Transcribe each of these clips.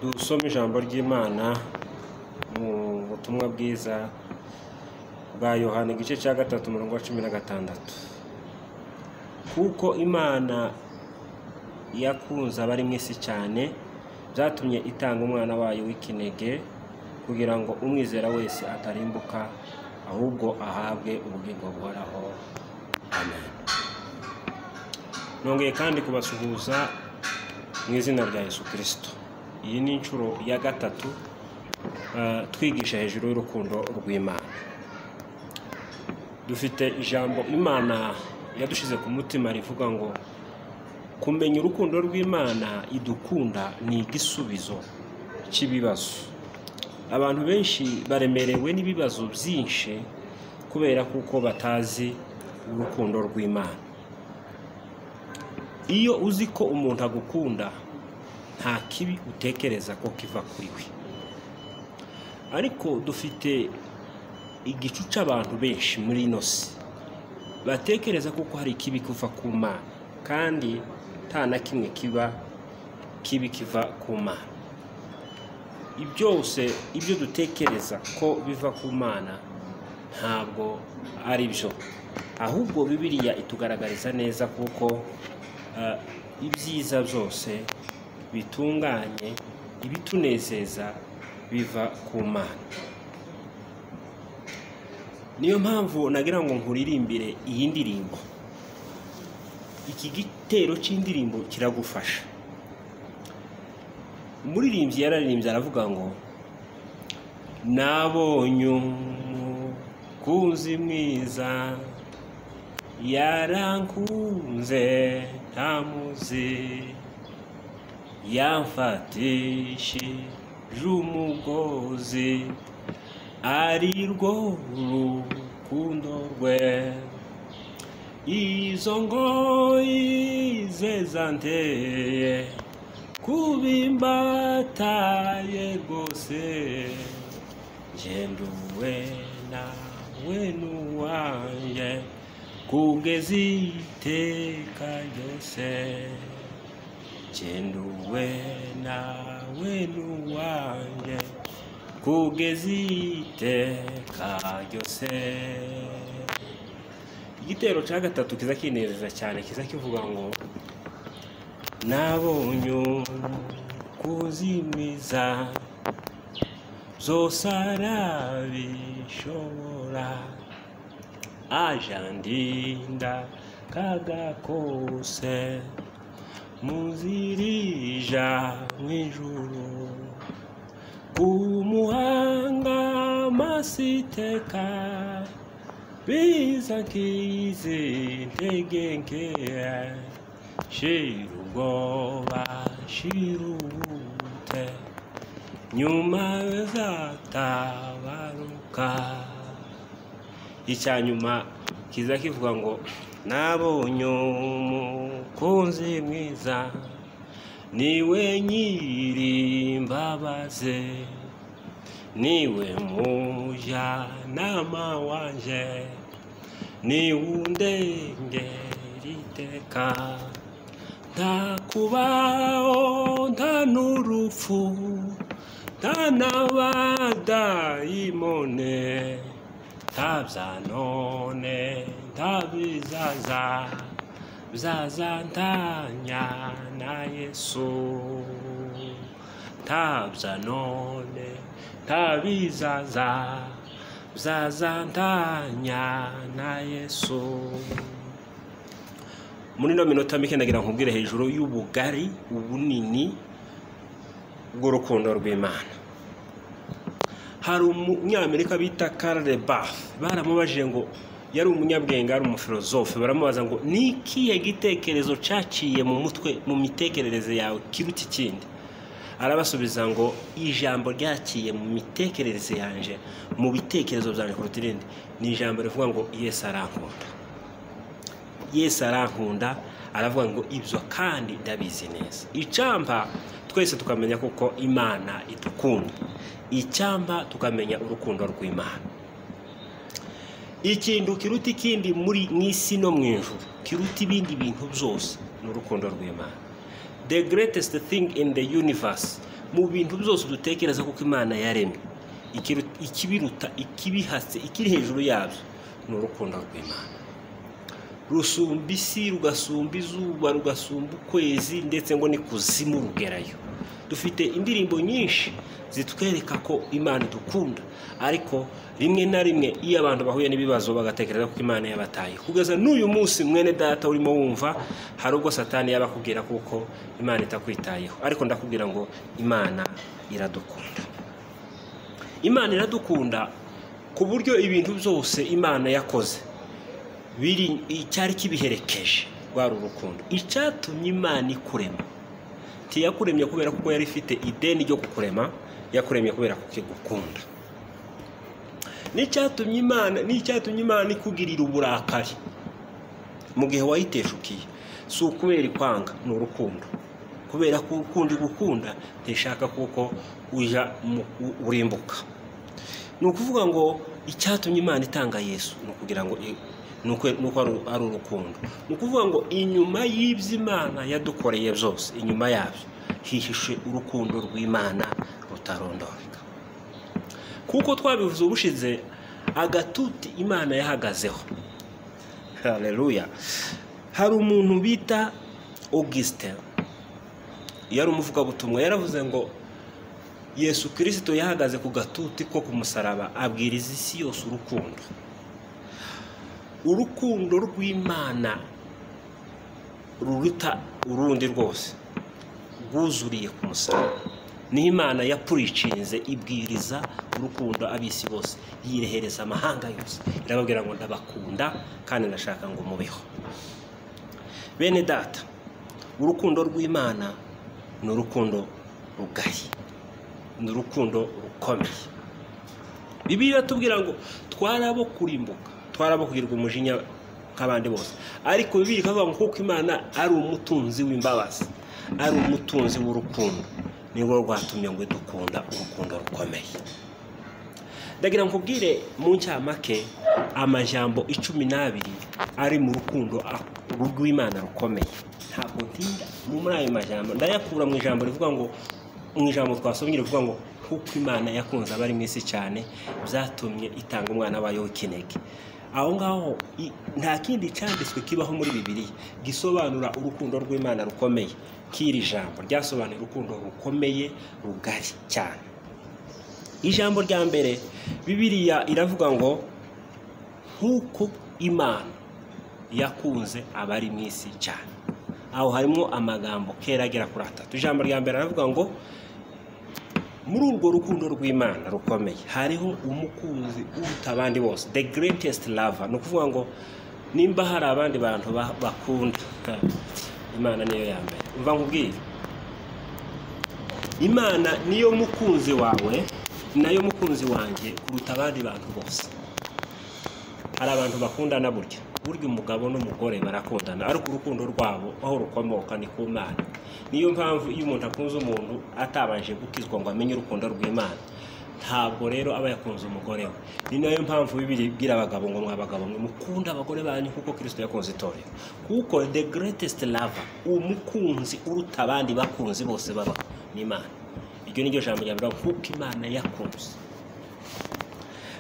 Dusome ijambo ry'Imana mu butumwa bwiza bwa Yohana igice cya gatatu umurongo wa cumi na gatandatu. Kuko Imana yakunze abari mu isi cyane, byatumye itanga umwana wayo w'ikinege kugira ngo umwizera wese atarimbuka, ahubwo ahabwe ubugingo buhoraho. Amen. Nongeye kandi kubasuhuza mu izina rya Yesu Kristo. Iyi ni inshuro ya gatatu ah, twigisha hejuru y'urukundo rw'Imana. Dufite ijambo Imana yadushize ku mutima rivuga ngo kumenya urukundo rw'Imana idukunda ni igisubizo cy'ibibazo. Abantu benshi baremerewe n'ibibazo byinshi kubera kuko batazi urukundo rw'Imana. Iyo uzi ko umuntu agukunda nta kibi utekereza ko kiva kuri we. Ariko dufite igicu cy'abantu benshi muri ino si batekereza kuko hari ikibi kuva ku Mana kandi nta na kimwe kiba kibi kiva ku Mana. Byose ibyo dutekereza ko biva ku Mana ntabwo ari byo ahubwo Bibiliya itugaragariza neza kuko eh, ibyiza byose bitunganye ibitunezeza biva ku Mana. niyo mpamvu nagira ngo nkuririmbire iyi ndirimbo iki gitero cy'indirimbo kiragufasha umuririmbyi yararirimbye aravuga ngo nabonye umukunzi mwiza yarankunze ntamuzi yamfatishije umugozi ari rwo rukundo rwe izo ngoyi ze zanteye kubimbataye rwose ngenduwe nawe n'uwanjye kugeza iteka ryose ngenduwe nawe n'uwanjye kugeza iteka ryose igitero cya gatatu kiza kinezeza cyane kiza kivuga ngo nabonye umukuzi mwiza byose arabishobora ajandinda kagakose muzirija mw'ijuru umuhanga masiteka biza nkizi ntegenge shira ubwoba shira ubute nyuma bizatabaruka icya nyuma kiza kivuga ngo nabonye umukunzi mwiza niwe nyirimbabaze niwe mujyanama wanje niwe undengera iteka nta kubaho nta n'urupfu nta n'abadayimone nta bya none nta bizaza byazantanya na yesu nta bya none nta bizaza byazantanya na yesu muri ino minota mike nagira nkubwire hejuru y'ubugari ubunini bw'urukundo rw'imana hari umunyamerika bita karle baf baramubajije ngo yari umunyabwenge ari umufilozofe baramubaza ngo ni ikihe gitekerezo cyaciye mu mutwe mu mitekerereze yawe kiruta ikindi arabasubiza ngo ijambo ryaciye mu mitekerereze yanjye mu bitekerezo byanjye kuruta irindi ni ijambo rivuga ngo yesu arankunda yesu arankunda aravuga ngo ibyo kandi ndabizi neza icyampa twese tukamenya kuko imana idukunda icyampa tukamenya urukundo rw'imana ikintu kiruta ikindi muri mu isi no mu ijuru kiruta ibindi bintu byose ni urukundo rw'imana the greatest thing in the universe mu bintu byose dutekereza kuko imana yaremye ikiru- ikibiruta ikibihase ikiri hejuru yabyo ni urukundo rw'imana rusumba isi rugasumba izuba rugasumba ukwezi ndetse ngo ni kuzimu rugerayo dufite indirimbo nyinshi zitwereka ko imana idukunda ariko rimwe na rimwe iyo abantu bahuye n'ibibazo bagatekereza ko imana yabataye kugeza n'uyu munsi mwene data urimo wumva hari ubwo satani yaba akubwira kuko imana itakwitayeho ariko ndakubwira ngo imana iradukunda imana iradukunda ku buryo ibintu byose imana yakoze biri icyari kibiherekeje rwari urukundo icyatumye imana ikurema ntiyakuremye kubera ko yari ifite ideni ryo kukurema yakuremye kubera ko igukunda n'icyatumye imana n'icyatumye imana ikugirira uburakari mu gihe wayiteshukiye si ukubera ikwanga ni urukundo kubera ko urukundo igukunda ntishaka kuko ujya mu- u- urimbuka ni ukuvuga ngo icyatumye imana itanga yesu ni ukugira ngo i- ni uko ni uko ari- ari urukundo ni ukuvuga ngo inyuma y'ibyo imana yadukoreye byose inyuma yabyo hihishe urukundo rw'imana rutarondoreka kuko twabivuze ubushize agatuti imana yahagazeho hareruya hari umuntu bita augustin yari umuvugabutumwa yaravuze ngo yesu kirisito yahagaze ku gatuti ko ku musaraba abwiriza isi yose urukundo urukundo rw'imana ruruta urundi rwose rwuzuriye ku musaraba niho imana yapuricinze ibwiriza urukundo ab'isi bose yirehereza amahanga yose irababwira ngo ndabakunda kandi ndashaka ngo mubeho bene data urukundo rw'imana ni urukundo rugaye ni urukundo rukomeye bibiliya iratubwira ngo twarabo kurimbuka twarabo kugirirwa umujinya nk'abandi bose ariko bibiliya ikavuga ngo kuko imana ari umutunzi w'imbabazi ari umutunzi w'urukundo nirwo rwatumye ngo dukunda urukundo rukomeye ndagira ngo nkubwire mu ncamake amajambo icumi n'abiri ari mu rukundo a- rw'imana rukomeye ntabwo ntinda muri ayo majambo ndayakura mu ijambo rivuga ngo mu ijambo twasomye rivuga ngo kuko imana yakunze abari mu isi cyane byatumye itanga umwana wayo w'ikinege aho ngaho i- nta kindi cyanditswe kibaho muri bibiliya gisobanura urukundo rw'imana rukomeye k'iri jambo ryasobanuye urukundo rukomeye rugari cyane ijambo rya mbere bibiliya iravuga ngo nk'uko imana yakunze abari mu isi cyane aho harimo amagambo kera agera kuri atatu ijambo rya mbere aravuga ngo muri urwo rukundo rw'imana rukomeye hariho umukunzi uruta abandi bose the greatest lover ni ukuvuga ngo nimba hari abandi bantu ba- bakunda imana niyo ya mbere umva nkubwire imana niyo mukunzi wawe nayo mukunzi wanjye kuruta abandi bantu bose hari abantu bakundana burya burya umugabo n'umugore barakundana ariko urukundo rwabo aho rukomoka ni ku mana niyo mpamvu iyo umuntu akunze umuntu atabanje gukizwa ngo amenye urukundo rw'imana ntabwo rero aba yakunze umugore we ni nayo mpamvu bibiri ibwira abagabo ngo mwabagabo mwe mukunde abagore banyu kuko kirisito yakunze itorero kuko the greatest lover umukunzi uruta abandi bakunzi bose babaho ni imana iryo ni ryo jambo rya mbere avuga kuko imana yakunze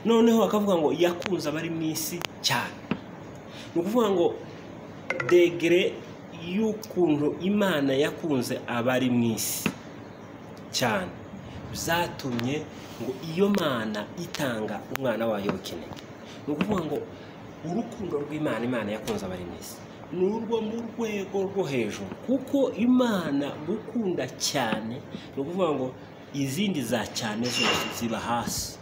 noneho bakavuga ngo yakunze abari mu isi cyane ni ukuvuga ngo degere y'ukuntu imana yakunze abari mu isi cyane byatumye ngo iyo mana itanga umwana wayo w'ikinege ni ukuvuga ngo urukundo rw'imana imana yakunze abari mu isi ni urwo mu rwego rwo hejuru kuko imana gukunda cyane ni ukuvuga ngo izindi za cyane zose ziba hasi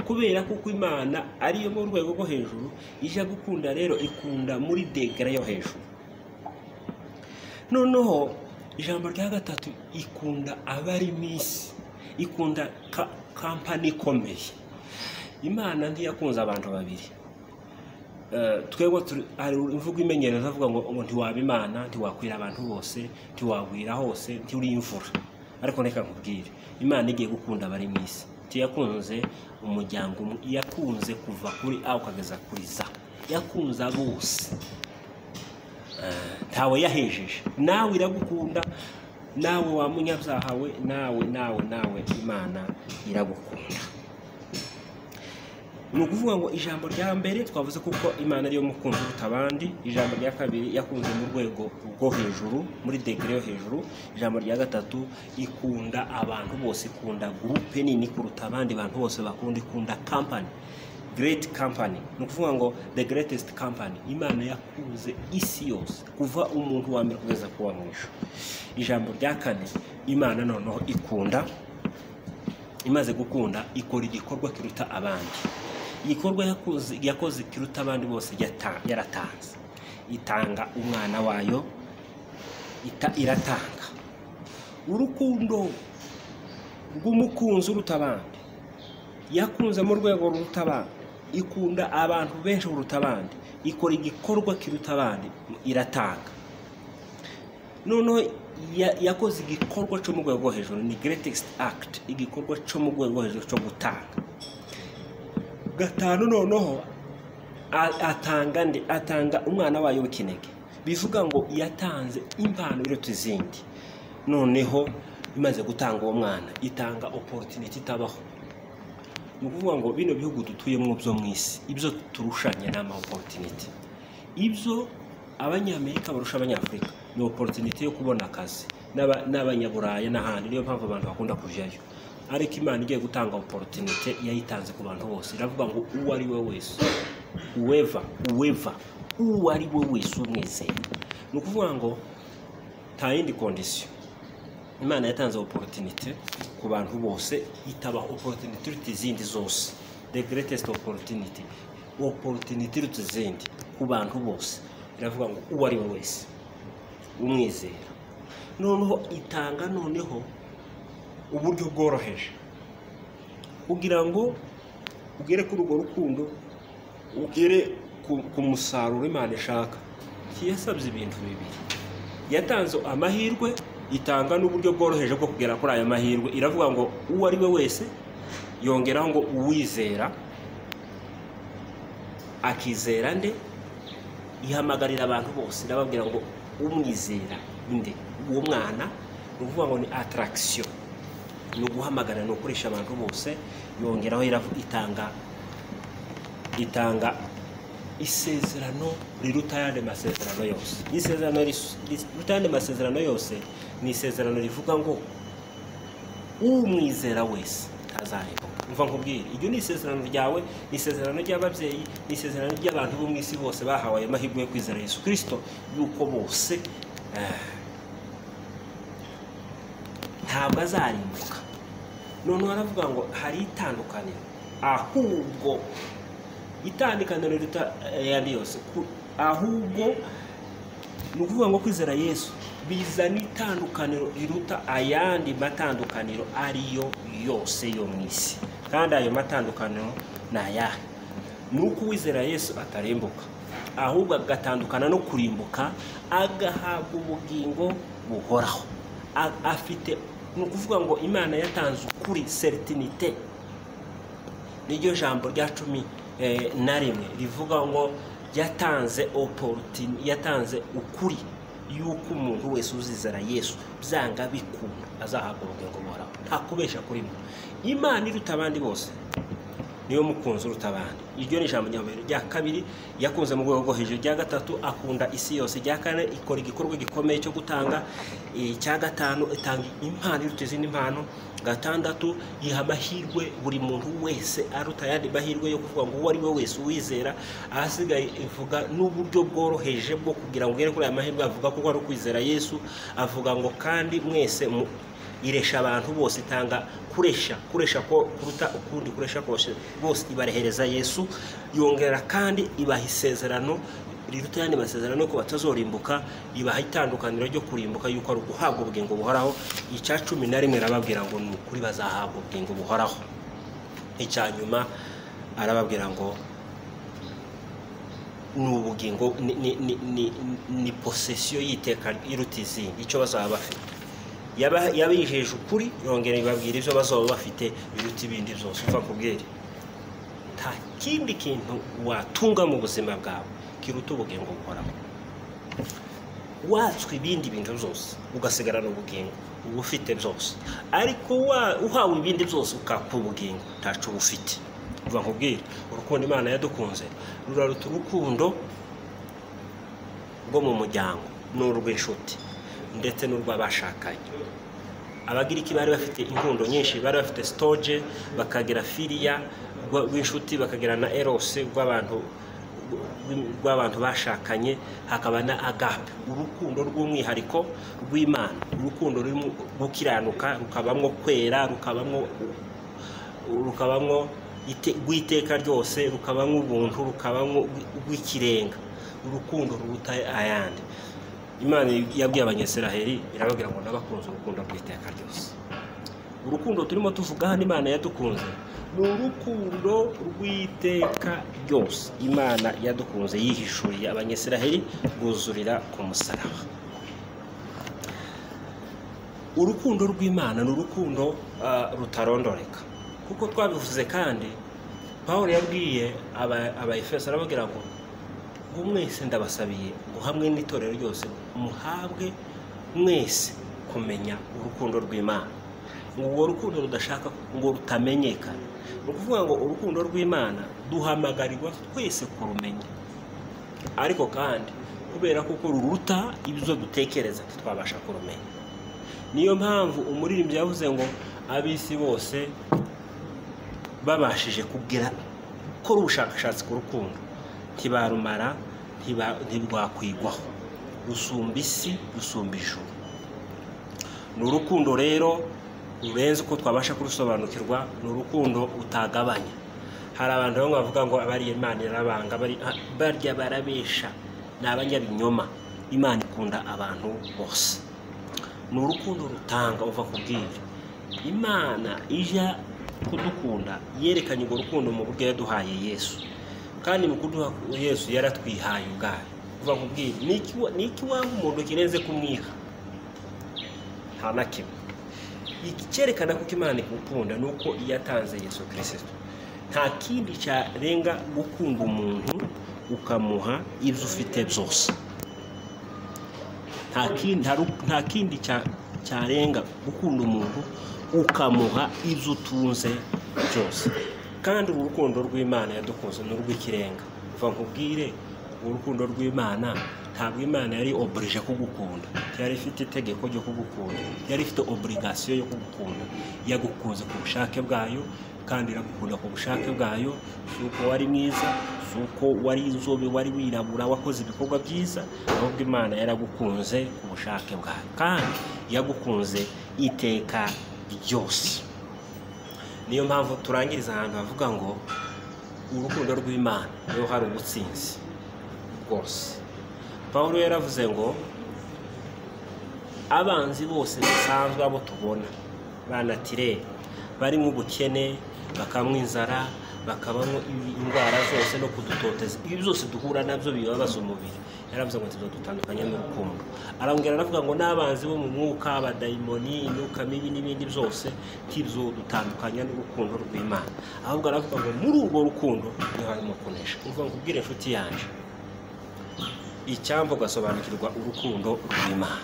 kubera kuko imana ariyo mu rwego rwo hejuru ijya gukunda rero ikunda muri degere yo hejuru noneho ijambo rya gatatu ikunda abari mu isi ikunda ka- kampani ikomeye imana ntiyakunze abantu babiri Eh, twebwe turi- hari imvugo imenyereza avuga ngo ngo ntiwaba imana ntiwakwira abantu bose ntiwagwira hose ntiri imvura ariko reka nkubwire imana igiye gukunda abari mu isi ntiyakunze umuryango umwe yakunze kuva kuri a ukageza kuri za yakunze bose ntawe yahejeje nawe iragukunda nawe wa munyabyaha we nawe nawe nawe imana iragukunda ni ukuvuga ngo ijambo rya mbere twavuze kuko imana ariyo mukunzi uruta abandi ijambo rya kabiri yakunze mu rwego rwo hejuru muri degere yo hejuru ijambo rya gatatu ikunda abantu bose ikunda gurupe nini kuruta abandi bantu bose bakunda ikunda kampani great company ni ukuvuga ngo the greatest company imana yakunze isi yose kuva umuntu wa mbere kugeza ku wa mwisho ijambo rya kane imana noneho ikunda imaze gukunda ikora igikorwa kiruta abandi igikorwa yakoze- yakoze kiruta abandi bose yata- yaratanze itanga umwana wayo ita- iratanga urukundo rw'umukunzi uruta abandi yakunze mu rwego ruruta abandi ikunda abantu benshi kuruta abandi ikora igikorwa kiruta abandi iratanga noneho ya- yakoze igikorwa cyo mu rwego rwo hejuru ni greatest act igikorwa cyo mu rwego rwo hejuru cyo gutanga gatanu noneho a- atanga nde atanga umwana wayo w'ikinege bivuga ngo yatanze impano iruta izindi noneho imaze gutanga uwo mwana itanga opportunity itabaho ni ukuvuga ngo bino bihugu dutuyemo byo mu isi ibyo turushanya ni ama opportunity ibyo abanyamerika barusha abanyafurika ni opportunity yo kubona akazi n'aba- n'abanyaburaya n'ahandi niyo mpamvu abantu bakunda kujyayo ariko imana igiye gutanga opportunity yayitanze ku bantu bose iravuga ngo uwo ari we wese uweva uweva uwo ari we wese umwizeye ni ukuvuga ngo nta yindi kondisiyo imana yatanze opportunity ku bantu bose itabaha opportunity iruta izindi zose the greatest opportunity opportunity iruta izindi ku bantu bose iravuga ngo uwo ari we wese umwizera noneho itanga noneho uburyo bworoheje kugira ngo ugere kuri urwo rukundo ugere ku- ku musaruro imana ishaka yasabye ibintu bibiri yatanze amahirwe itanga n'uburyo bworoheje bwo kugera kuri ayo mahirwe iravuga ngo uwo ari we wese yongeraho ngo uwizera akizera nde ihamagarira abantu bose irababwira ngo umwizera nde uwo mwana ni ukuvuga ngo ni ataragisiyo ni uguhamagara ni ukoresha abantu bose yongeraho iravu- itanga itanga isezerano riruta ayandi masezerano yose isezerano ris- ris- riruta ayandi masezerano yose ni isezerano rivuga ngo umwizera wese ntazarembuka mva nkubwire iryo ni isezerano ryawe ni isezerano ry'ababyeyi ni isezerano ry'abantu bo mu isi bose bahawe ayo mahirwe yo kwizera yesu kirisito yuko bose eh, ntabwo azarimbuka noneho aravuga ngo hari itandukaniro ahubwo itandukaniro riruta ayandi yose Ku- ahubwo ni ukuvuga ngo kwizera yesu bizana itandukaniro riruta ayandi matandukaniro ariyo yose yo mu isi kandi ayo matandukaniro ni ayahe ni uko uwizera yesu atarembuka ahubwo agatandukana no kurimbuka agahabwa ubugingo buhoraho A- afite ni ukuvuga ngo imana yatanze ukuri seritinite niryo jambo rya cumi eh, na rimwe rivuga ngo yatanze oporutin yatanze ukuri y'uko umuntu wese uzizera yesu byanga bikunda azahabwa ubugingo buhoraho nta kubeshya kurimo imana iruta abandi bose niyo mukunzi uruta abandi iryo ni ijambo nyamubiri rya kabiri yakunze mu rwego rwo hejuru rya gatatu akunda isi yose rya kane ikora igikorwa gikomeye cyo gutanga icya gatanu itanga impano iruta izindi mpano gatandatu yiha amahirwe buri muntu wese aruta ayandi mahirwe yo kuvuga ngo uwo ari we wese uwizera ahasigaye ivuga n'uburyo bworoheje bwo kugira ngo ugere kuri aya mahirwe avuga kuko ari ukwizera yesu avuga ngo kandi mwese mu- iresha abantu bose itanga kuresha kuresha ko kuruta ukundi kuresha kose bose ibarehereza yesu yongera kandi ibaha isezerano riruta ayandi masezerano ko batazorimbuka ibaha itandukaniro ryo kurimbuka yuko ari uguhabwa ubugingo buhoraho icya cumi na rimwe arababwira ngo ni ukuri bazahabwa ubugingo buhoraho icya nyuma arababwira ngo ni ubugingo ni, ni, ni, ni, ni posesiyo y'iteka iruta izindi icyo bazaba bafite Yaba- yabijeje ukuri yongera ibabwira ibyo bazaba bafite biruta ibindi byose uva ku bwere nta kindi kintu watunga mu buzima bwawe kiruta ubugingo buhoraho watswe ibindi bintu byose ugasigarana ubugingo uba ufite byose ariko wa- uhawe ibindi byose ukaka ubugingo ntacu uba ufite uva nkubwire urukundo imana yadukunze ruraruta urukundo rwo mu muryango ni urw'inshuti ndetse n'urw'abashakanye abagiriki bari bafite inkundo nyinshi bari bafite sitoje bakagira firiya rwa- rw'inshuti bakagira na erose rw'abantu rw'abantu bashakanye hakaba na agape urukundo rw'umwihariko rw'imana urukundo rurimo gukiranuka rukabamwo kwera rukabamwo rukabamo rw'iteka ryose rukabamo ubuntu rukabamo rw'ikirenga urukundo ruruta ayandi imana yabwiye abanyesiraheri irababwira ngo nabakunze urukundo rw'iteka ryose urukundo turimo tuvuga hano imana yadukunze ni urukundo rw'iteka ryose imana yadukunze yihishuriye abanyesiraheri rwuzurira ku musaraba urukundo rw'imana ni urukundo ah, rutarondoreka kuko twabivuze kandi paul yabwiye aba- abayefeso arababwira ngo ngo mwese ndabasabiye ngo hamwe n'itorero ryose muhabwe mwese kumenya urukundo rw'imana ngo urwo rukundo rudashaka ngo rutamenyekane ni ukuvuga ngo urukundo rw'imana duhamagarirwa twese kurumenya ariko kandi kubera kuko ruruta ibyo dutekereza ntitwabasha kurumenya niyo mpamvu umuririmbyi yavuze ngo ab'isi bose babashije kugira gukora ubushakashatsi ku rukundo ntibarumara ntiba- ntirwakwigwaho rusumba isi rusumba ijuru ni urukundo rero rurenze uko twabasha kurusobanukirwa ni urukundo utagabanya hari abantu bamwe bavuga ngo abariye imana irabanga bari- ah, barya barabesha ni abanyabinyoma imana ikunda abantu bose ni urukundo rutanga uva ku bw'ibyo imana ijya kudukunda yerekanye urwo rukundo mu buryo yaduhaye yesu kandi mu kuduha yesu yaratwihaye ubwayo uva ku bw'ibyo ni iki wa- ni iki waba umuntu kirenze kumwiha nta na kimwe iki cyerekana kuko imana igukunda ni uko iyatanze yesu kirisito nta kindi cyarenga gukunda umuntu ukamuha ibyo ufite byose nta kindi nta ru- nta kindi cya- cyarenga gukunda umuntu ukamuha ibyo utunze byose kandi uru rukundo rw'imana yadukunze ni urw'ikirenga uva nkubwire uru rukundo rw'imana ntabwo imana yari oburije kugukunda yari ifite itegeko ryo kugukunda yari ifite oburigasiyo yo kugukunda yagukunze ku bushake bwayo kandi iragukunda ku bushake bwayo si uko wari mwiza si uko wari inzobe wari wirabura wakoze ibikorwa byiza ahubwo imana yaragukunze ku bushake bwayo kandi yagukunze iteka ryose niyo mpamvu turangiriza ahantu havuga ngo urukundo rw'imana niho hari ubutsinzi bwose paul yaravuze ngo abanzi bose dusanzwe abo tubona banatire barimo ubukene bakanywa inzara bakabamo indwara zose no kudutoteza ibi byose duhura nabyo bibabaza umubiri yaravuze ngo ntizadutandukanye n'urukundo arambwira aravuga ngo n'abanzi bo mu mwuka abadayimoni imyuka mibi n'ibindi byose ntibyo dutandukanya n'urukundo rw'imana ahubwo aravuga ngo muri urwo rukundo niho harimo kunesha uvuga ngo ubwire inshuti yanjye icyambu ugasobanukirwa urukundo rw'imana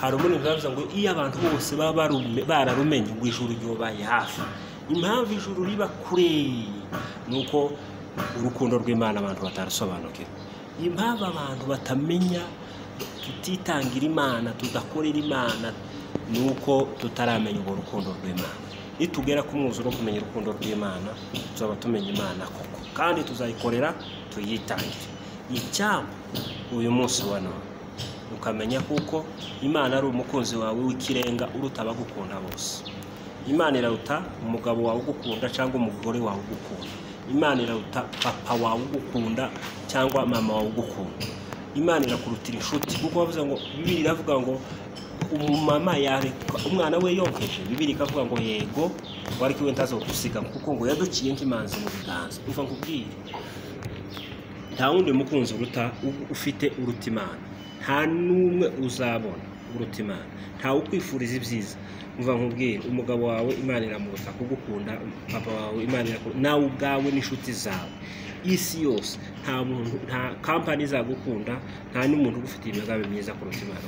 hari umuntu bibavuze ngo iyo abantu bose baba barume- bararumenye ngo ijuru ryubaye hafi impamvu ijuru riba kure ni uko urukundo rw'imana abantu batarusobanukirwa impamvu abantu batamenya tutitangira imana tudakorera imana ni uko tutaramenya urwo rukundo rw'imana nitugera ku mwuzuro wo kumenya urukundo rw'imana tuzaba tumenya imana koko kandi tuzayikorera tuyitangire icyambu uyu munsi wa none ukamenya kuko imana ari umukunzi wawe w'ikirenga uruta abagukunda bose imana iraruta umugabo wawe ugukunda cyangwa umugore wawe ugukunda imana iraruta papa wawe ugukunda cyangwa mama wawe ugukunda imana irakurutira inshuti kuko bavuze ngo bibiri iravuga ngo umumama yareka umwana we yokeje bibiri ikavuga ngo yego wari kiwe ntazo gusiga kuko ngo yaduciye nk'imanzi mu biganza umva nkubwire nta wundi mukunzi uruta u- ufite uruta imana nta n'umwe uzabona uruta imana ntawe ukwifuriza ibyiza mva nkubwire umugabo wawe imana iramuruta kugukunda papa wawe imana irakunda nawe ubwawe n'inshuti zawe isi yose nta muntu nta kampani izagukunda nta n'umuntu ugufitiye imigambi myiza kurusha imana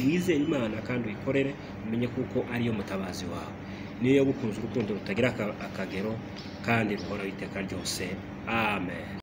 wizere imana kandi uyikorere umenye kuko ariyo mutabazi wawe niyo yagukunze urukundo rutagira aka- akagero kandi ruhoraho iteka ryose amen